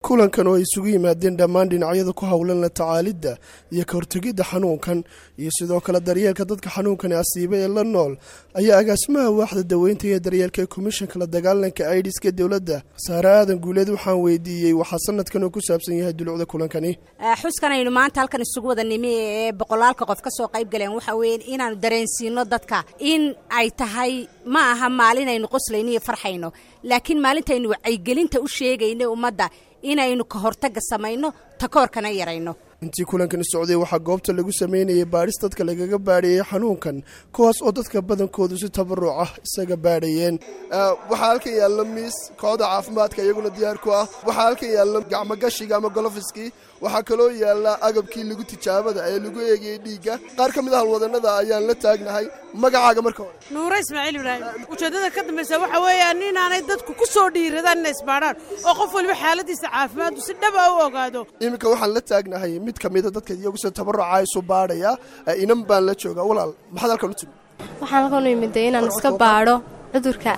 kulankan oo ay isugu yimaadeen dhammaan dhinacyada ku howlan la tacaalidda iyo ka hortegidda xanuunkan iyo sidoo kale daryeelka dadka xanuunkani asiiba ee la nool ayaa agaasimaha waaxda daweynta iyo daryeelka ee komishanka la dagaalanka aidiska dowladda saare aadan guuleed waxaan weydiiyey waxaa sanadkan oo ku saabsan yahay dulucda kulankani xuskan aynu maanta halkan isugu wada nimi ee boqolaalka qof ka soo qayb galeen waxa weeye inaanu dareensiino dadka in ay tahay ma aha maalin aynu qoslayno iyo farxayno laakiin maalintaynu wacyigelinta u sheegayno ummadda inaynu ka hortagga samayno takoorkana yarayno intii kulankani socday waxaa goobta lagu sameynayay baadhis dadka lagaga baadhayay xanuunkan kuwaas oo dadka badankoodu si tabaruc ah isaga baadhayeen waxaa halkan yaalla miis kooxda caafimaadka iyaguna diyaar ku ah waxaa halkan yaalla gacmogashiga ama golofiskii waxaa kaloo yaalla agabkii lagu tijaabada ee lagu eegayey dhiigga qaar ka mid a halwadanada ayaan la taagnahay magacaaga marka hore nuure ismaaciil ibraahim ujeeddada ka dambaysa waxa weeyaan inaanay dadku ku soo dhiiradaan inay isbaadhaan oo qof waliba xaaladiisa caafimaaddu si dhaba u ogaado iminka waxaan la taagnahay mid ka mida dadka iyagu si tabaruca isu baadhaya inan baan la joogaa walaal maxaad halkan u timi waxaan halkan u imiday inaan iska baadho cudurka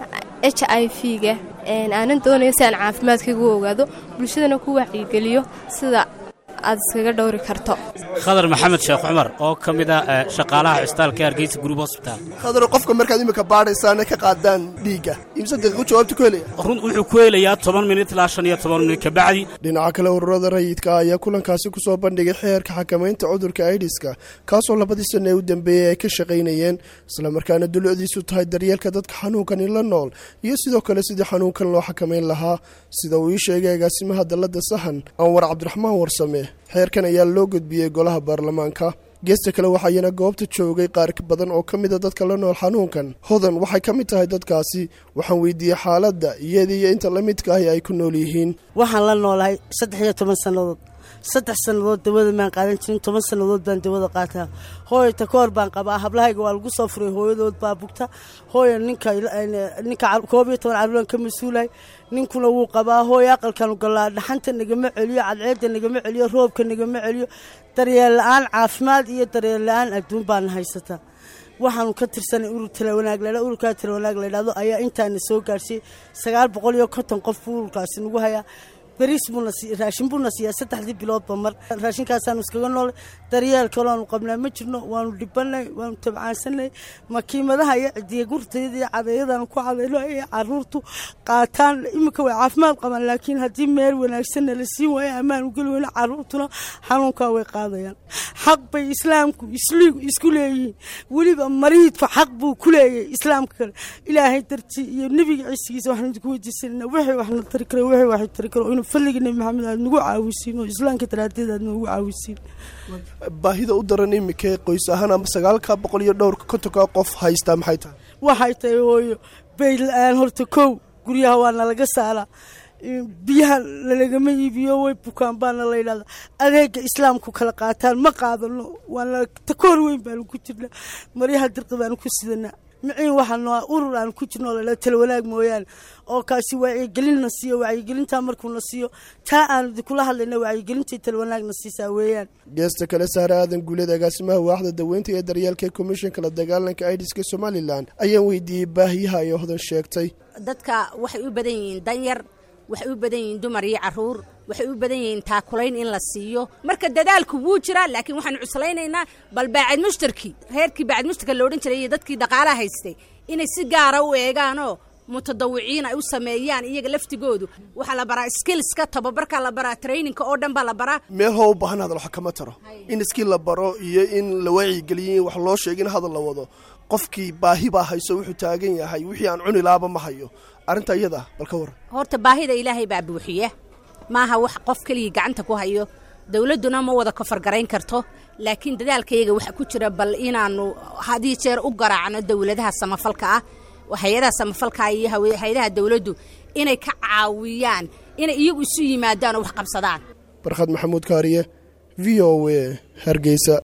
h i v ga aanan doonayo si aan caafimaadkaygu ogaado bulshadana ku wacyigeliyo sida aad iskaga dhowri karto khadar maxamed sheekh cumar oo ka mid ah shaqaalaha cusbitaalka hargeysa gruub hosbitaal khadar qofka markaad iminka baadhaysaana ka qaadaan dhiigga imse daqiiqo jawaabta ku helaya run wuxuu ku helayaa toban minit ilaa shan iyo toban minit kabacdi dhinaca kale ururada rayidka ayaa kulankaasi ku soo bandhigay xeerka xakamaynta cudurka aidiska kaasoo labadii sanna ee u dambeeyey ay ka shaqaynayeen islamarkaana dulucdiisu tahay daryeelka dadka xanuunkani la nool iyo sidoo kale sidii xanuunkan loo xakamayn lahaa sida uu ii sheegay agaasimaha dalladda sahan anwar cabdiraxmaan warsame xeerkan ayaa loo gudbiyey golaha baarlamaanka geesta kale waxaayana goobta joogay qaar badan oo ka mida dadka la nool xanuunkan hodan waxay ka mid tahay dadkaasi waxaan weydiiyey xaaladda iyada iyo inta la midka ahi ay ku nool yihiin waxaan la noolahay saddex iyo toban sannadood saddex sannadood dawada maan qaadan jirin toban sannadood baan dawada qaataa hooyo takoor baan qabaa hablahayga waa lagu soo furay hooyadood baa bugta hooyo ninka ninka koob iyo toban caruuran ka mas-uulahay ninkuna wuu qabaa hooyo aqalkanu galaa dhaxanta nagama celiyo cadceedda nagama celiyo roobka nagama celiyo daryeel la-aan caafimaad iyo daryeel la-aan adduun baana haysataa waxaanu ka tirsanay urur talawanaag ladha ururkaa talawanaag ladhahdo ayaa intaana soo gaarsiiyey sagaal boqol iyo konton qof buu ururkaasi nagu hayaa bariis buuna raashin buuna siiyaa saddexdii biloodba mar raashinkaasaanu iskaga noolay daryeel kaloonu qabnaa ma jirno waanu dhibanay waanu tabcaansanay makiimadaha iyo cidiya gurtayada iyo cadayadaanu ku cadayno ay caruurtu qaataan iminka way caafimaad qabaan laakiin haddii meel wanaagsanna la siin waayo ammaan u geli weyno caruurtuna xanuunkaa way qaadayaan xaq bay islaamku isku leeyihiin weliba mariidku xaq buu ku leeyahay islaamka kale ilaahay dartii iyo nebiga ciisigiisa waxaanu idinku weydiisanayna wixii waxna tari karo wixii waxay tari karo inuu fadliga nebi maxamed aad nagu caawisiin oo islaamka daraadeed aad noogu caawisiin baahida u daran imika qoys ahaan ama sagaalka boqol iyo dhowrka kontonka qof haystaa maxay tahay waxay tahay hooyo bayd la-aan horta kow guryaha waa nalaga saaraa biyaha lalagama iibiyo way bukaan baana la yidhahdaa adeega islaamku kala qaataan ma qaadano waana takoor weyn baanu ku jirnaa maryaha dirqi baanu ku sidanaa miciin waxaanu urur aan ku jirno ladha talwanaag mooyaane oo kaasi wacyigelinna siiyo wacyigelintaa markuuna siiyo taa aanu idinkula hadlayna wacyigelintai talwanaagna siisaa weeyaan geesta kale saare aadan guuleed agaasimaha waaxda daweynta ee daryeelka komishanka la dagaalanka aidiska somalilan ayaan weydiiyey baahiyaha ay hodan sheegtay dadka waxay u badan yihiin danyar waxay u badan yihiin dumar iyo caruur waxay u badan yihiin taakulayn in la siiyo marka dadaalku wuu jiraa laakiin waxaanu cuslaynaynaa bal baacid mushtarkii reerkii baacid mushtarka la odhan jiray iyo dadkii dhaqaalaha haystay inay si gaara u eegaanoo mutadawiciin ay u sameeyaan iyaga laftigoodu waxaa la baraa skillska tababarkaa la baraa traininka oo dhan baa la baraa meel hoo u baahan hadal wax kama taro in iskii la baro iyo in la wacyigeliyo in wax loo sheego in hadal la wado qofkii baahi baa hayso wuxuu taagan yahay wixii aan cuni laaba ma hayo arrinta iyada bal ka waran horta baahida ilaahay baa buuxiya maaha wax qof keligii gacanta ku hayo dowladduna ma wada kofargarayn karto laakiin dadaalkayaga waxa ku jira bal inaanu hadii jeer u garaacno dowladaha samafalka ah hay-adaha samafalka iyo hay-adaha dowladdu inay ka caawiyaan inay iyagu isu yimaadaan oo wax qabsadaan barkhad maxamuud kaariye v o a hargeysa